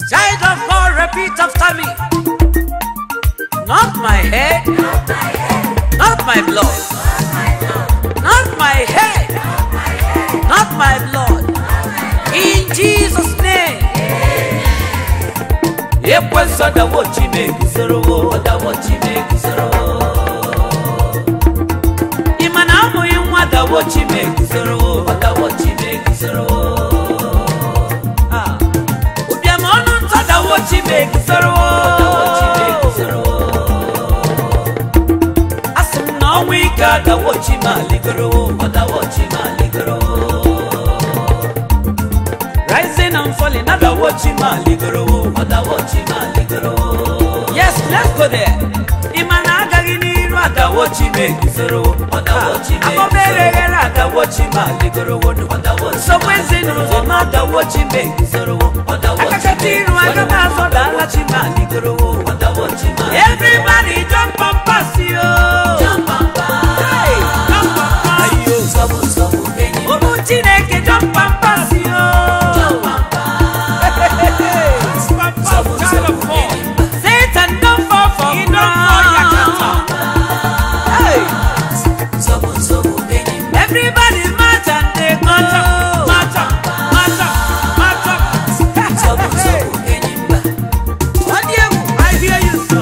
Child of God, repeat after me. Not my head, not my blood, not my head, not my blood. In Jesus' name. ekwensu ọdawo chineke sorowo ọdawo chineke sorowo ị ma na amụghị nwa dawo chineke sorowo ọdawo chineke sorowo Ah. ụbịam ọnụ ntọ dawo chineke sorowo ọdawo chineke sorowo asị m na ọnwa ike adawo chimaligorowo ọdawo chimaligorowo Rising and falling, other watching my ligoro, other watching my ligoro. Yes, let's go there. Imana agaghị n'iru ada watching me guzoro, other watching me. Akọbere ghere ada watching my ligoro, other watching. So when ezinụlọ m ada watching me guzoro, other watching. Akakata iru aga m azọ dala chi my ligoro, other watching my. Everybody jump and pass yo. Jump and pass. Hey, jump and pass. Ayo, nsogbu nsogbu enyi. Ụmụ Chineke jump and pass yo. Satan don't fall for He don't fall yakata. Hey. Everybody march and they go. Mata, mata, mata. Ọ dị egwu, I hear you, sir.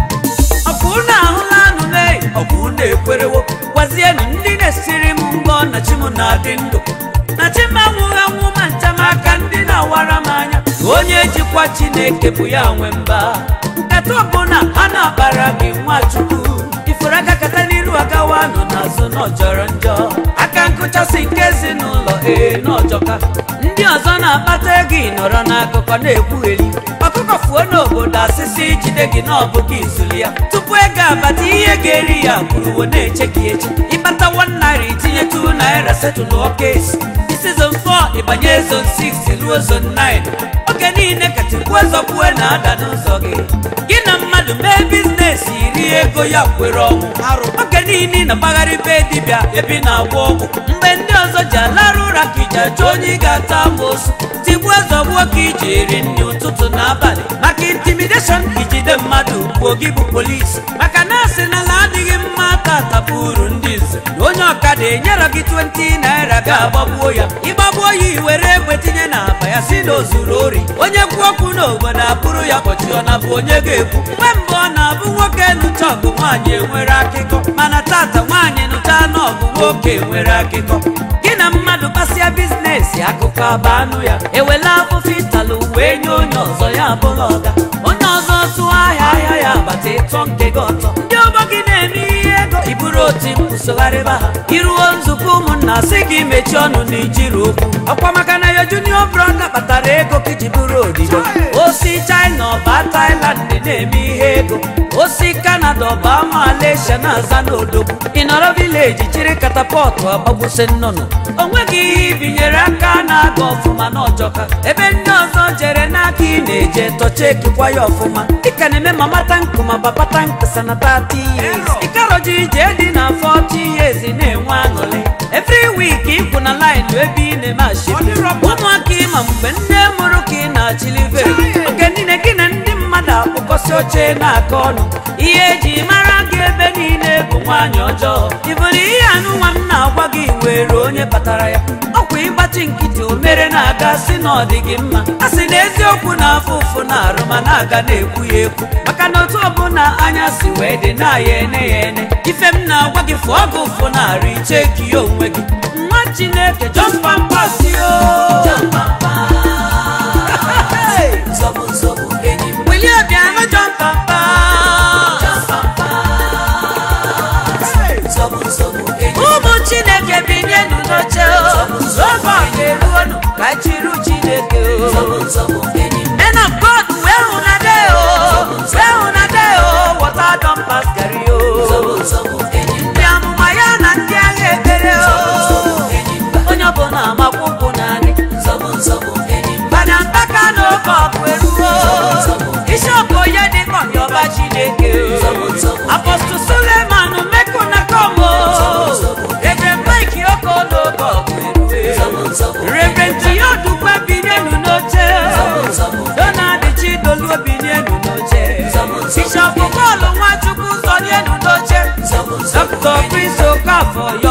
Ọ bụ unu ahụla anụ mee, ọ bụ unu ekwerewo. Gwazienụ ndị na-esiri m mbọ na chi m na-adị ndụ. Na chi m anwụghị anwụ ma ncha m aka ndị na-awara m anya. Onye jikwa Chineke bụ ya nwe mba. Nkata ọbụla ha na-akpara gị Nwachukwu. Ifuru aka kata n'iru agawa nọ n'azụ na ọ jọrọ njọ. Aka nkụchasị nke ezinụlọ ee na ọjọka. Ndị ọzọ na-akpata ego ị nọrọ n'akụkọ na-ekwugheri. Ọkụkọ fuo n'obodo asịsị ijide gị n'ọbụ gị izuli ya. Tupu ego abata ihe ga-eri ya kwuruwo na-eche gị eche. Ịkpata one naira itinye two naira setụlụ ọka esi. Season 4 ịbanye zone 6 ruo zone 9 oge niile ka tikwuo zọkwue na-ada n'ụzọ gị gị na mmadụ mee biznes iri ego ya kwere ọnwụ oge niile ị na-agbagharị be dibịa ebe ị na-agwọ ọgwụ mgbe ndị ọzọ ji alarụ ụra ka iji achọ onye ị ga-ata amoosu tigbuo zọgbuo ka iji eri nri ụtụtụ na abalị maka intimideshọn ijide mmadụ gbuo gị bụ polisi maka na asị na ala adịghị mma tata bụ uru ndị nze na onye ọkada enyere gị 20 naira ga-agbagbuo ya ịgbagbuo ya iwere egbe tinye n'akpa ya si na o zuru ori onye kwuo okwu n'obodo abụrụ ya kpọchi ọ na bụ onye ga-ekwu mgbe mbụ ọ na-abụ nwoke nụcha ọgụ nwaanyị enwere akịkọ mana tata nwaanyị nụcha n'ọgụ nwoke enwere akịkọ gị na mmadụ kpasịa bizinesi akụkọ aba anụ ya ewela afụfụ ịtalụ wee nye onye ọzọ ya abụghị ọga onye ọzọ tụọ ahịa ahịa ya agbata ịtọ nke gị ọtọ ndị ọgbọ gị na-eme ihe ego iburu oti mkpu sogharịba ha iruo nzukọ ụmụnna sị gị mechie ọnụ na ijiri okwu ọkwa maka na ya junior brọda kpatara ego ka iji bụrụ odibo osi china ọba thailand na-eme ihe ego osi kanada ọba malaysia na-aza n'odogwu ị nọrọ vileji chiri katapọtụ agbagbusi nnụnụ o nweghị ihe ibinyere aka na-aga ọfụma n'ọjọka ebe ndị ọzọ jere n'aka ị na-eje tọcha ekikwa ya ọfụma dịka na-eme mama tankụ ma papa tankụ sana 30 years ịkaroji ije dị na 40 years na-enwe aṅụrị every week ịkwụ na line ebe ị na-eme ashiri ụmụaka ịma mgbe ndị mụrụ ka ị na-achịlive oge niile gị na ndị mmadụ akpụkọsị oche na-aka ọnụ ihe eji mara gị ebe niile bụ nwaanyị ọjọọ ịbụrụ ihe anụnwa m na-agwa gị were onye kpatara ya ọkwa ịgbachi nkịtị o mere na-aga si na ọ dị gị mma a sị na eziokwu na-afụ ụfụ na arụ ma na-aga na-ekwu ya ekwu maka na otu ọbụla anya si wee dị na ya ene ya ene ife m na-agwa gị fụọ gị ụfụ na arụ iche ka ya onwe gị nwa chineke jọmpampasio wilie bịa nụ jọmpampa ụmụ chineke binyenu n'oche oge ọ ga-eruonu ka chiru chineke men of god wee hụnade o wee hụnade o wọta dọmpas gari o ndị amụma ya na ndị agha ekpere o onye ọbụla amakwa ụkwụ naanị mana mpaka na oge ọgụ eruo ishọpụ onye dị ka ọyọba chineke o apọstụl suleman mekụ na komo ebe mike oko n'oge ọgụ erue reverend yodukwe binyenu n'oche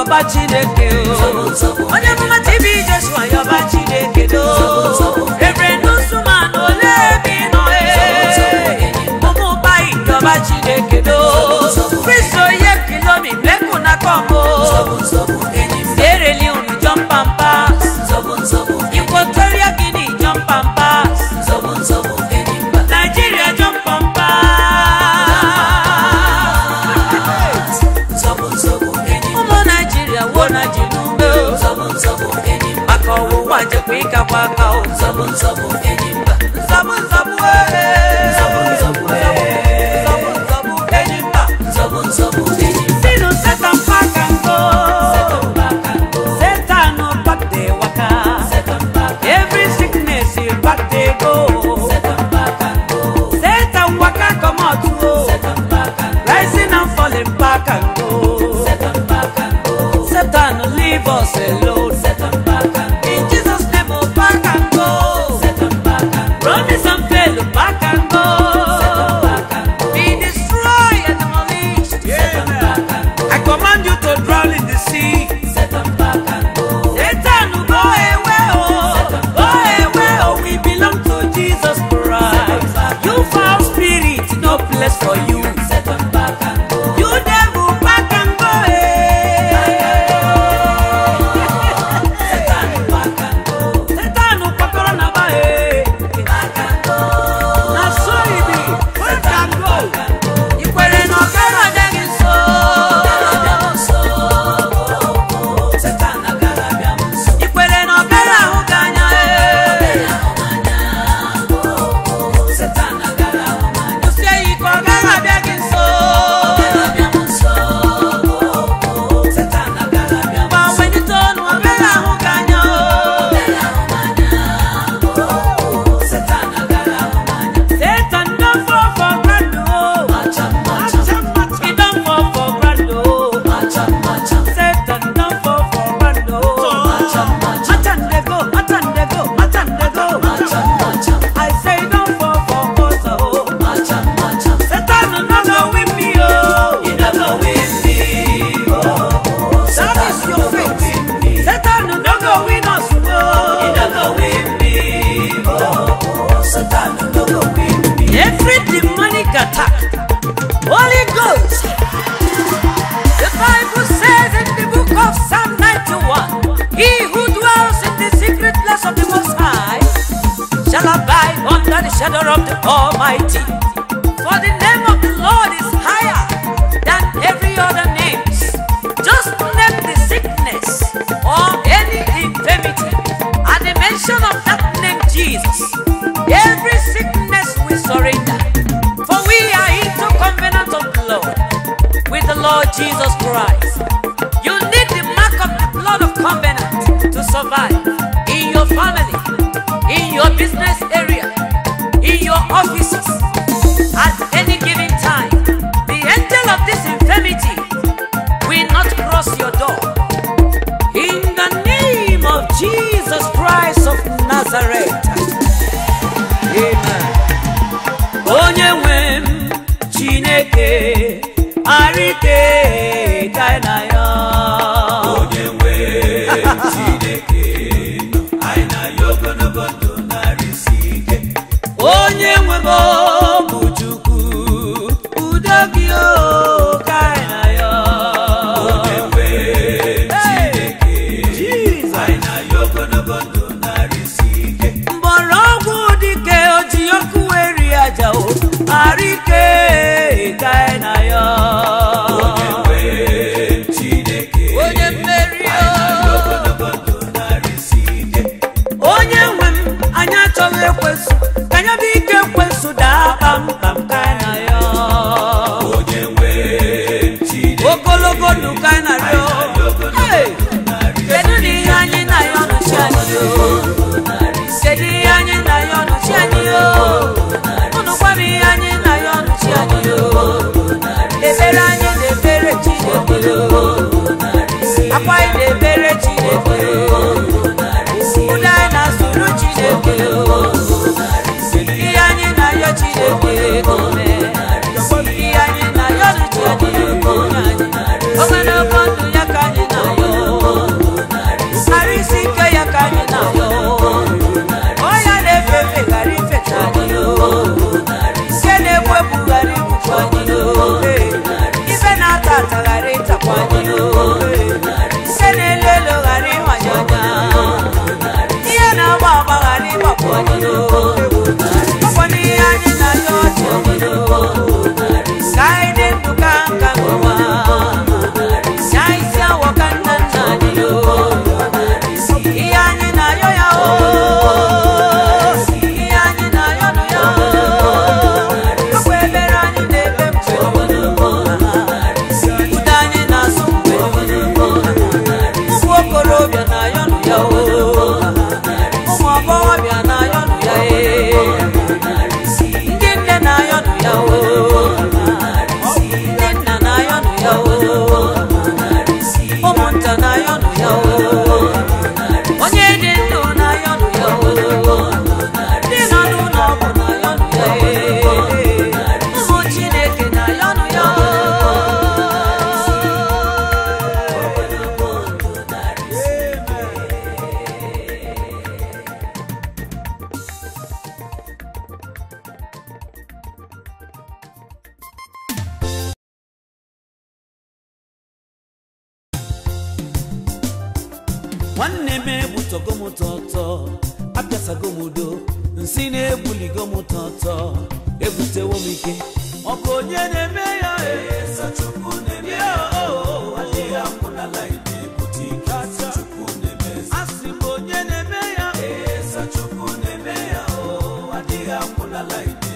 yọba chineke o onye mụma tb joshua yọba chineke do reverend usman ole ebe ị nọ e ụmụ bayi yọba chineke do kristo ye kilomi meku na kọmbo ereli unu jọmpampas Equatorial Guinea jọmpampas Nigeria jọmpampas ụmụ naijiria wo na jinume maka ọwụwa jekwa ịkakwa aka o nzọbụ nzọbụ ee. nzọbụ nzọbụ enyi mba sinu setan paka ngo setan back dey waka every sickness e back dey go setan waka comot o rising and falling back and go setan leave us alone in jesus name o back and go promise and fail back and go be destroyed and demolished i command you to drown in the sea. Satan, go away, oh, go away, oh, we belong to Jesus Christ. You foul spirit, no place for you. You devil, back and go away. Satan, kwakọrọ na ba eh. Na so e be, back and go. I kwere na ọ gaghị abịa gị nso. I kwere na ọ gaghị ahụ gị anya eh. Kwụsie ya ike, ọ gaghị abịa gị nso. Gbanwenite ọnụ, ọ gaghị ahụ gị anya oh. Satan don fall for ground oh. He don fall for ground oh. Satan don fall for ground oh. Matan dey go, matan dey go, matan dey go. I say he don fall for court oh. Satan no go win me oh. He no go win me oh. That is your fate. Satan no go win us oh. He no go win me oh. Satan no go win me. Every demonic attack, Holy Ghost. The Bible says in the book of Psalm 91, He who dwells in the secret place of the Most High shall abide under the shadow of the Almighty. For the name of the Lord is higher than every other name. Just name the sickness or any infirmity. At the mention of that name, Jesus, every sickness will surrender. For we are into covenant of blood with the Lord Jesus Christ. You need the mark of the blood of covenant to survive in your family, in your business area, in your offices. At any given time, the angel of this infirmity will not cross your door. In the name of Jesus Christ of Nazareth. Amen. Onye nwe m Chineke arịke ka na ya. onye nwe chineke anyị na ya ogologo ndụ narịsi ike Onye nwe m bụ Chukwu udo gị o ka na ya. onye nwe chineke Jesus. anyị na ya ogologo ndụ narịsi ike mgbọrọgwụ dike oji ọkụ eri aja o arịke ka na ya. onye nwe chineke Onye mmeri o. ogologo ndụ narịsi ike onye nwe m anyị achọghị ekwesụ ka anya bụ ike ekwesụ daa kpamkpam ka anyị na ya onye nwe chineke ogologo ndụ ka anyị na ya Hey! kedu na ihe anyị na ya ọnụchi anyị o kedu ihe anyị na ya ọnụchi anyị o unu gwa m ihe anyị na ya ọnụchi anyị o ebere anyị na-ebere chineke o akwa anyị na-ebere chineke o ụda anyị na-asụrụ chineke o ihe anyị na-ayọ chineke ka o mee ihe anyị na-ayọ n'uche anyị ka o nye anyị ogologo ndụ ya ka anyị na-ayọ na-etọgo m tọtọ apịasago m udo nsị na-ebuligo m tọtọ ebutewo m ike ọ bụ onye na-eme ya Esa Chukwu na-eme ya o adịghị akwụnala ide ebute ike Chukwu na-eme eze. asị m onye na-eme ya Esa Chukwu na-eme ya o adịghị akwụnala ide